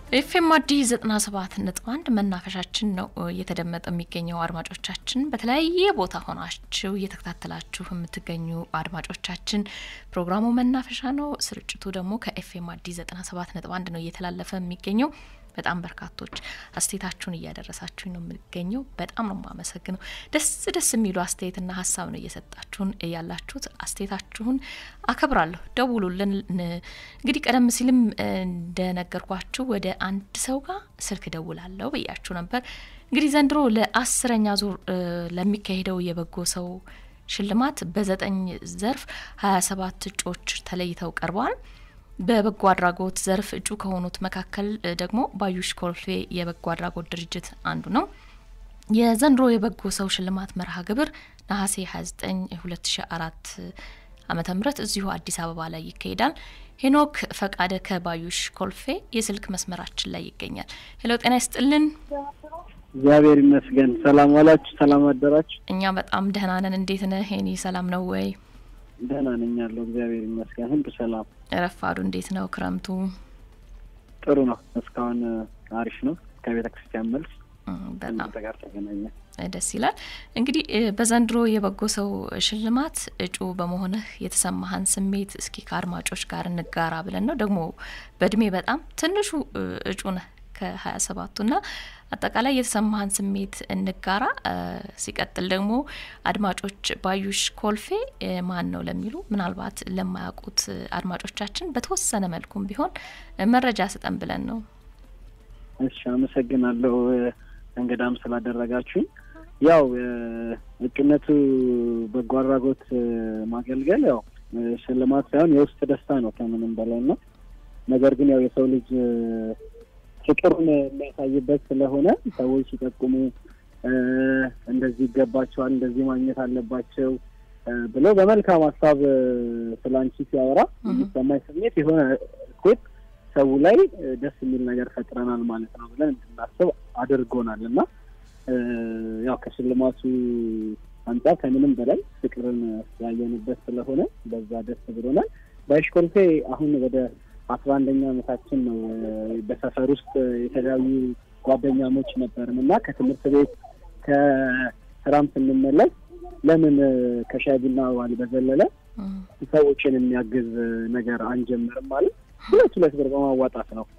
ኤፍኤም አዲስ ዘጠና ሰባት ነጥብ አንድ መናፈሻችን ነው እየተደመጠ የሚገኘው። አድማጮቻችን በተለያየ ቦታ ሆናችሁ እየተከታተላችሁ የምትገኙ አድማጮቻችን ፕሮግራሙ መናፈሻ ነው። ስርጭቱ ደግሞ ከኤፍኤም አዲስ ዘጠና ሰባት ነጥብ አንድ ነው እየተላለፈ የሚገኘው። በጣም በርካቶች አስተያየታችሁን እያደረሳችሁኝ ነው የሚገኘው። በጣም ነው የማመሰግነው። ደስ ደስ የሚሉ አስተያየትና ሀሳብ ነው እየሰጣችሁን ያላችሁት። አስተያየታችሁን አከብራለሁ። ደውሉልን። እንግዲህ ቀደም ሲልም እንደነገርኳችሁ ወደ አንድ ሰው ጋር ስልክ ደውላለሁ ብያችሁ ነበር። እንግዲህ ዘንድሮ ለአስረኛ ዙር ለሚካሄደው የበጎ ሰው ሽልማት በዘጠኝ ዘርፍ ሀያ ሰባት እጩዎች ተለይተው ቀርበዋል። በበጎ አድራጎት ዘርፍ እጩ ከሆኑት መካከል ደግሞ ባዩሽ ኮልፌ የበጎ አድራጎት ድርጅት አንዱ ነው። የዘንድሮ የበጎ ሰው ሽልማት መርሃ ግብር ነሐሴ 29 2004 ዓመተ ምህረት እዚሁ አዲስ አበባ ላይ ይካሄዳል። ሄኖክ ፈቃደ ከባዩሽ ኮልፌ የስልክ መስመራችን ላይ ይገኛል። ሄሎ፣ ጤና ይስጥልን። እግዚአብሔር ይመስገን። ሰላም ዋላችሁ? ሰላም አደራችሁ? እኛ በጣም ደህና ነን። እንዴት ነህ ሄኒ? ሰላም ነው ወይ? ደህና ነኝ ያለው እግዚአብሔር ይመስገን። ሁሉ ሰላም። ረፋዱ እንዴት ነው? ክረምቱ ጥሩ ነው። እስካሁን አሪፍ ነው። ከቤተ ክርስቲያን መልስ በጣም ጋር ተገናኘ። ደስ ይላል። እንግዲህ በዘንድሮ የበጎ ሰው ሽልማት እጩ በመሆንህ የተሰማህን ስሜት እስኪ ከአድማጮች ጋር እንጋራ ብለን ነው። ደግሞ በእድሜ በጣም ትንሹ እጩ ነህ ከሀያ ሰባቱ ና አጠቃላይ የተሰማህን ስሜት እንጋራ። ሲቀጥል ደግሞ አድማጮች ባዩሽ ኮልፌ ማን ነው ለሚሉ ምናልባት ለማያውቁት አድማጮቻችን በተወሰነ መልኩም ቢሆን መረጃ ስጠን ብለን ነው። እሺ፣ አመሰግናለሁ እንግዳም ስላደረጋችሁኝ። ያው እጩነቱ በጎ አድራጎት ማገልገል ያው ሽልማት ሳይሆን የውስጥ ደስታ ነው ከምንም በላይ ነው። ነገር ግን ያው የሰው ልጅ ፍቅሩን የሚያሳይበት ስለሆነ ሰዎች ሲጠቁሙ እንደዚህ ይገባቸዋል፣ እንደዚህ ማግኘት አለባቸው ብለው በመልካም ሀሳብ ስለ አንቺ ሲያወራ የሚሰማኝ ስሜት የሆነ እኮት ሰው ላይ ደስ የሚል ነገር ፈጥረናል ማለት ነው ብለን እንድናስብ አድርጎናል እና ያው ከሽልማቱ አንጻር ከምንም በላይ ፍቅርን ያየንበት ስለሆነ በዛ ደስ ብሎናል። ባዩሽ ኮልፌ አሁን ወደ አስራ አንደኛ ዓመታችን ነው። በሰፈር ውስጥ የተለያዩ ጓደኛሞች ነበርን እና ከትምህርት ቤት ከስራም ስንመለስ ለምን ከሻይ ቡና ዋል በዘለለ ሰዎችን የሚያግዝ ነገር አንጀምርም ማለት ሁለት ሁለት ብር በማዋጣት ነው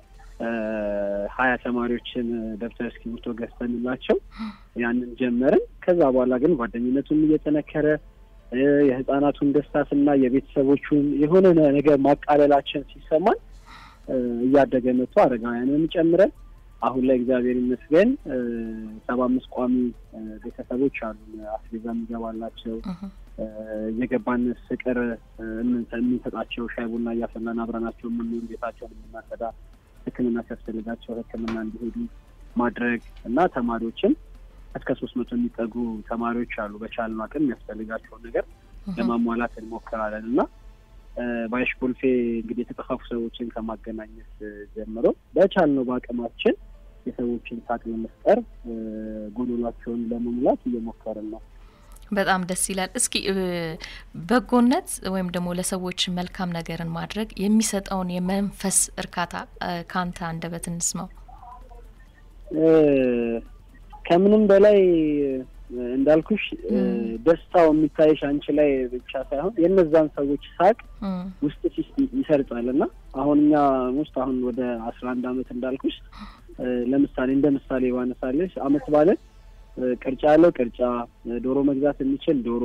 ሀያ ተማሪዎችን ደብተር እስክሪብቶ ገዝተንላቸው ያንን ጀመርን። ከዛ በኋላ ግን ጓደኝነቱን እየጠነከረ የህፃናቱን ደስታ ስና የቤተሰቦቹን የሆነ ነገር ማቃለላችን ሲሰማን እያደገ መጥቶ አረጋውያንን ጨምረን አሁን ላይ እግዚአብሔር ይመስገን ሰባ አምስት ቋሚ ቤተሰቦች አሉ። አስቤዛ የሚገባላቸው እየገባን ፍቅር የምንሰጣቸው ሻይ ቡና እያፈላን አብረናቸው የምንሆን ቤታቸውን የምናጸዳ ሕክምና ሲያስፈልጋቸው ሕክምና እንዲሄዱ ማድረግ እና ተማሪዎችን እስከ ሶስት መቶ የሚጠጉ ተማሪዎች አሉ። በቻልነው አቅም የሚያስፈልጋቸውን ነገር ለማሟላት እንሞክራለን እና ባዩሽ ኮልፌ እንግዲህ የተጠፋፉ ሰዎችን ከማገናኘት ጀምሮ በቻልነው በአቅማችን የሰዎችን ሳቅ ለመፍጠር ጎዶሏቸውን ለመሙላት እየሞከርን ነው። በጣም ደስ ይላል። እስኪ በጎነት ወይም ደግሞ ለሰዎች መልካም ነገርን ማድረግ የሚሰጠውን የመንፈስ እርካታ ከአንተ አንደበት እንስማው። ከምንም በላይ እንዳልኩሽ ደስታው የሚታይሽ አንቺ ላይ ብቻ ሳይሆን የእነዛን ሰዎች ሳቅ ውስጥ ይሰርጻል እና አሁን እኛ ውስጥ አሁን ወደ አስራ አንድ አመት እንዳልኩሽ ለምሳሌ እንደ ምሳሌ ባነሳለሽ አመት ባለን ቅርጫ ያለው ቅርጫ፣ ዶሮ መግዛት የሚችል ዶሮ፣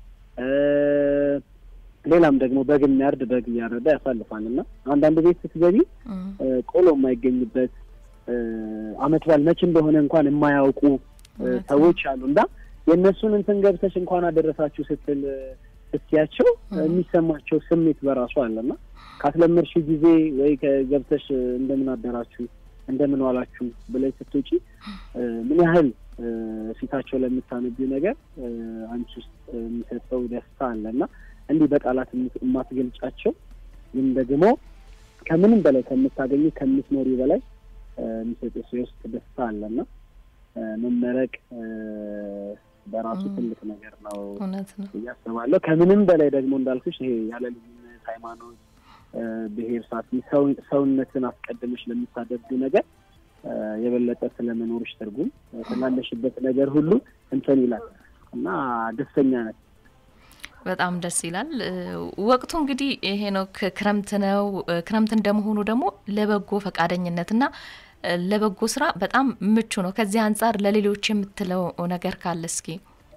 ሌላም ደግሞ በግ የሚያርድ በግ እያረዳ ያሳልፋል እና አንዳንድ ቤት ስትገቢ ቆሎ የማይገኝበት አመት በዓል መቼ እንደሆነ እንኳን የማያውቁ ሰዎች አሉ እና የእነሱን እንትን ገብተሽ እንኳን አደረሳችሁ ስትል ስትያቸው የሚሰማቸው ስሜት በራሱ አለና ካስለመድሽ ጊዜ ወይ ከገብተሽ እንደምን አደራችሁ እንደምን ዋላችሁ ብለሽ ስትውጪ ምን ያህል ፊታቸው ለምታነቢው ነገር አንቺ ውስጥ የሚሰጠው ደስታ አለ እና እንዲህ በቃላት የማትገልጫቸው ግን ደግሞ ከምንም በላይ ከምታገኙ ከምትኖሪ በላይ የሚሰጥ የውስጥ ደስታ አለና መመረቅ በራሱ ትልቅ ነገር ነው እውነት ነው እያስባለሁ። ከምንም በላይ ደግሞ እንዳልኩሽ ይሄ ያለ ልዩነት ሃይማኖት፣ ብሔር ሳት ሰውነትን አስቀድመሽ ለምታደርጉ ነገር የበለጠ ስለመኖርሽ ትርጉም ስላለሽበት ነገር ሁሉ እንትን ይላል እና ደስተኛ ነን። በጣም ደስ ይላል። ወቅቱ እንግዲህ ይሄ ነው፣ ክረምት ነው። ክረምት እንደመሆኑ ደግሞ ለበጎ ፈቃደኝነትና ለበጎ ስራ በጣም ምቹ ነው። ከዚህ አንጻር ለሌሎች የምትለው ነገር ካለ እስኪ።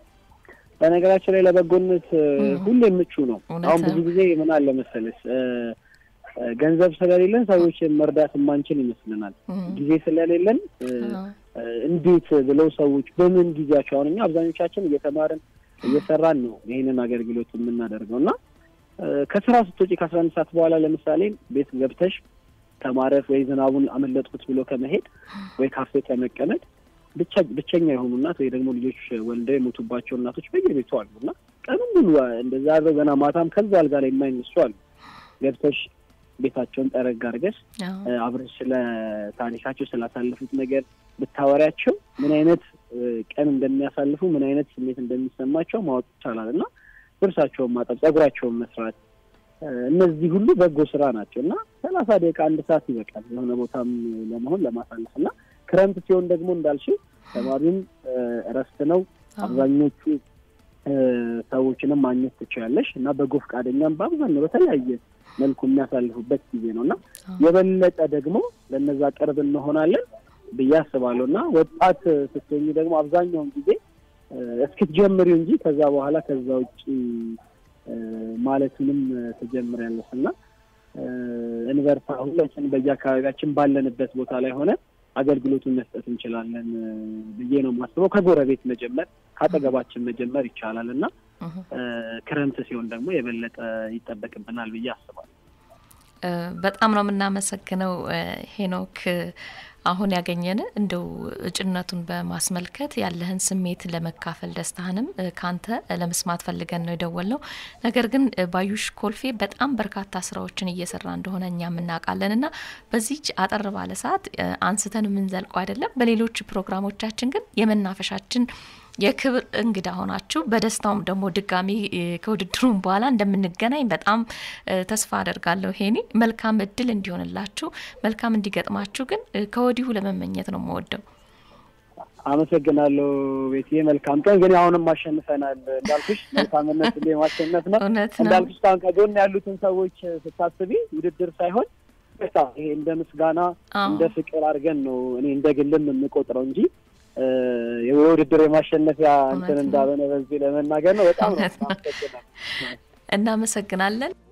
በነገራችን ላይ ለበጎነት ሁሌ ምቹ ነው። አሁን ብዙ ጊዜ ምን አለ መሰለሽ ገንዘብ ስለሌለን ሰዎችን መርዳት የማንችል ይመስልናል። ጊዜ ስለሌለን እንዴት ብለው ሰዎች በምን ጊዜያቸው አሁን እኛ አብዛኞቻችን እየተማርን እየሰራን ነው ይህንን አገልግሎት የምናደርገው እና ከስራ ስትወጪ ከአስራ አንድ ሰዓት በኋላ ለምሳሌ ቤት ገብተሽ ከማረፍ ወይ ዝናቡን አመለጥኩት ብሎ ከመሄድ ወይ ካፌ ከመቀመጥ ብቻ ብቸኛ የሆኑ እናት ወይ ደግሞ ልጆች ወልደው የሞቱባቸው እናቶች በየቤቱ አሉ እና ቀኑን ሙሉ እንደዛ አድረው ገና ማታም ከዛ አልጋ ላይ የማይነሱ አሉ። ገብተሽ ቤታቸውን ጠረግ አድርገሽ አብረሽ ስለ ታሪካቸው ስላሳለፉት ነገር ብታወሪያቸው ምን አይነት ቀን እንደሚያሳልፉ ምን አይነት ስሜት እንደሚሰማቸው ማወቅ ይቻላል እና ልብሳቸውን ማጠብ፣ ጸጉራቸውን መስራት እነዚህ ሁሉ በጎ ስራ ናቸው እና ሰላሳ ደቂቃ አንድ ሰዓት ይበቃል የሆነ ቦታም ለመሆን ለማሳለፍ እና ክረምት ሲሆን ደግሞ እንዳልሽው ተማሪም እረፍት ነው። አብዛኞቹ ሰዎችንም ማግኘት ትችላለሽ እና በጎ ፈቃደኛም በአብዛኛው በተለያየ መልኩ የሚያሳልፉበት ጊዜ ነው እና የበለጠ ደግሞ ለነዛ ቅርብ እንሆናለን ብዬ አስባለሁ እና ወጣት ስትሆኚ ደግሞ አብዛኛውን ጊዜ እስክትጀምሪው እንጂ ከዛ በኋላ ከዛ ውጭ ማለቱንም ትጀምሪያለሽ እና እንበርታ። ሁላችን በየአካባቢያችን ባለንበት ቦታ ላይ ሆነ አገልግሎቱን መስጠት እንችላለን ብዬ ነው የማስበው። ከጎረቤት መጀመር ከአጠገባችን መጀመር ይቻላል እና ክረምት ሲሆን ደግሞ የበለጠ ይጠበቅብናል ብዬ አስባለሁ። በጣም ነው የምናመሰግነው ሄኖክ። አሁን ያገኘን እንደው እጩነቱን በማስመልከት ያለህን ስሜት ለመካፈል ደስታህንም ካንተ ለመስማት ፈልገን ነው የደወልነው። ነገር ግን ባዩሽ ኮልፌ በጣም በርካታ ስራዎችን እየሰራ እንደሆነ እኛም እናውቃለን እና በዚች አጠር ባለ ሰዓት አንስተን የምንዘልቀው አይደለም። በሌሎች ፕሮግራሞቻችን ግን የመናፈሻችን የክብር እንግዳ ሆናችሁ በደስታውም ደግሞ ድጋሚ ከውድድሩም በኋላ እንደምንገናኝ በጣም ተስፋ አደርጋለሁ። ሄኒ መልካም እድል እንዲሆንላችሁ መልካም እንዲገጥማችሁ ግን ከወዲሁ ለመመኘት ነው የምወደው። አመሰግናለሁ ቤትዬ። መልካም ቀን። ግን አሁንም ማሸንፈናል እንዳልኩሽ፣ መልካምነት ሁሌ ማሸነፍ ነው እንዳልኩሽ። አሁን ከጎን ያሉትን ሰዎች ስታስቢ ውድድር ሳይሆን ይሄ እንደ ምስጋና እንደ ፍቅር አድርገን ነው እኔ እንደ ግልም የምቆጥረው እንጂ የውድድር የማሸነፊያ እንትን እንዳልሆነ በዚህ ለመናገር ነው። በጣም ነው እናመሰግናለን።